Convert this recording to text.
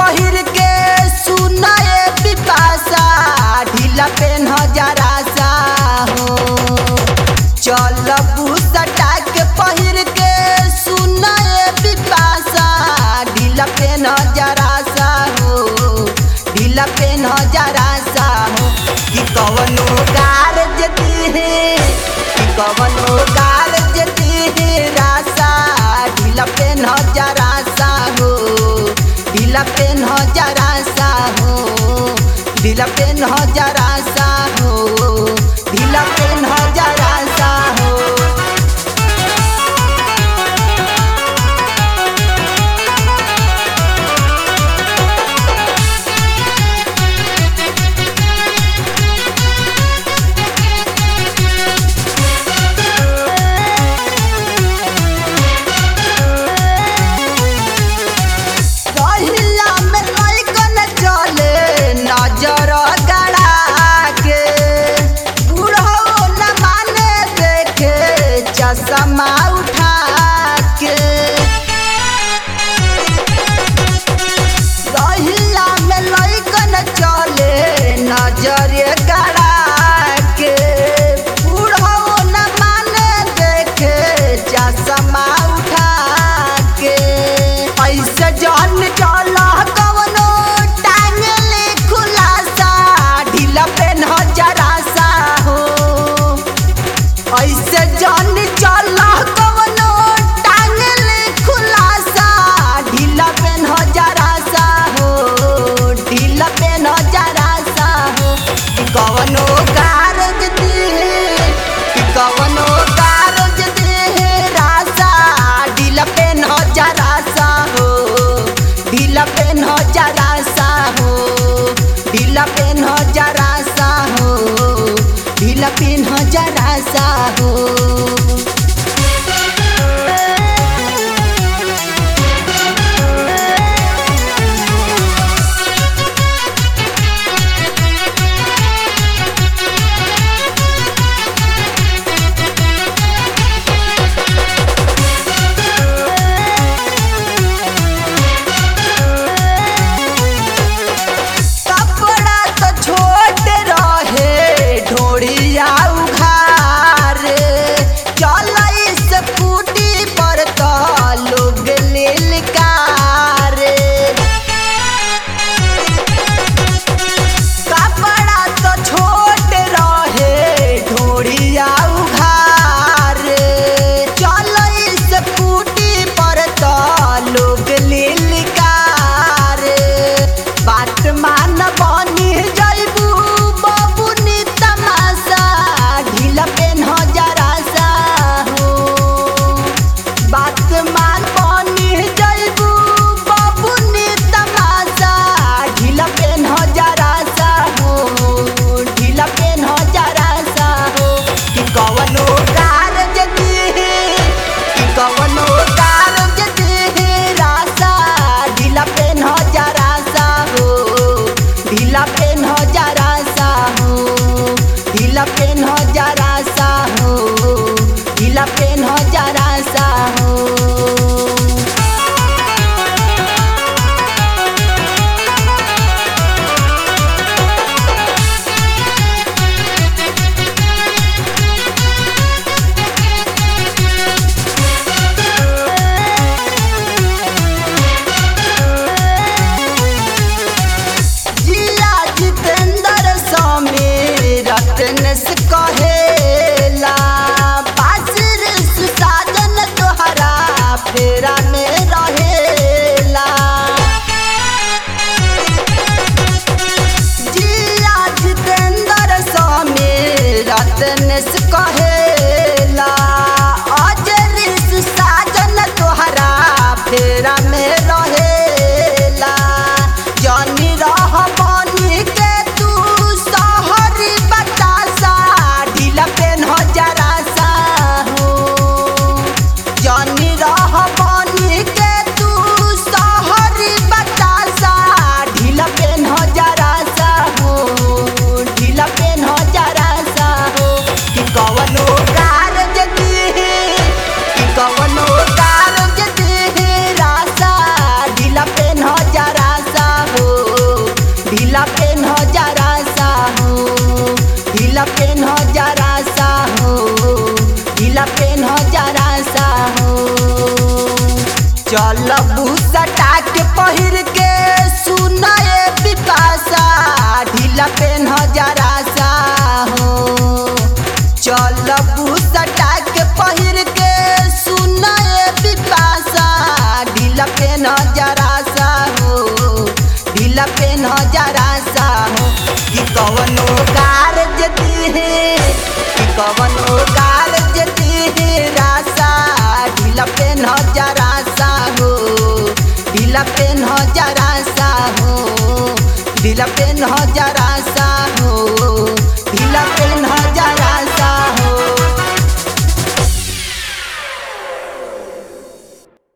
पहिर के सुनाए पिपासा ढीला पेन जरा सा हो चल सटा के पहिर के सुनाए पिपासा ढीला पेन जरा सा हो ढीला पेन जरा सा हो कि कवनो गार जती है कि कवनो गार जती है रासा ढीला पेन जरा सा हो ढीला पेन जरा सा हो ढीला पेन जरा सा हो ढीला पेन जरा सा हो पहिला में लइकन चले नजर गड़ा के बूढ़ो न माने देखे चश्मा उठा के पहिला में लइकन चले नजर गड़ा के बूढ़ो न माने देखे चश्मा उठा के ऐसे जान चला कवनो टांग ले खुलासा ढीला पेन जरा सा हो ऐसे जान चला कवनो टांग ले खुलासा ढीला पेन जरा सा हो ढीला पेन जरा सा हो कि कवनो कारज दे कि कवनो कारज दे रासा ढीला पेन जरा सा हो ढीला पेन जरा सा हो ढीला पेन जरा सा हो ढीला पेन जरा सा हो कपड़ा तो छोट रहे ढोड़िया उघार चल स्कूटी पर तो लोग लिलकार कपड़ा तो छोट रहे ढोड़िया उघार चल स्कूटी पर तो लोग लिलकार बात मान बनी जैबू बबुनी तमाशा ढीला पेन जरा सा हो बात मान बनी जैबू बबुनी तमाशा ढीला पेन जरा सा हो ढीला पेन जरा सा हो कि कवनो कारज दे कि कवनो कारज दे रासा ढीला पेन जरा सा हो ढीला पेन जरा सा हो ढीला पेन जरा सा हो ढीला पेन जरा सा हो जिया जितेंद्र स्वामी रत्न से कहेला बासिर सुसाजन तोहरा फेरा में रहेला जिया जितेंद्र स्वामी रत्न से कहेला अजर सुसाजन तोहरा फेरा में रहेला जानी रह बनी के तू सहरी बतासा ढीला पेन जरा सा हो जानी रह बनी के तू सहरी बतासा ढीला पेन जरा सा हो ढीला पेन जरा सा हो कि कवनो पहिर के सुनाए पिपासा ढीला पेन जरा सा हो चल सटा के पहिर के सुनाए पिपासा ढीला पेन जरा सा हो ढीला पेन जरा सा हो कि कवनो कार जती है कि कवनो कार जती है रासा ढीला पेन जरा सा हो ढीला पेन जरा सा हो ढीला पेन जरा सा हो ढीला पेन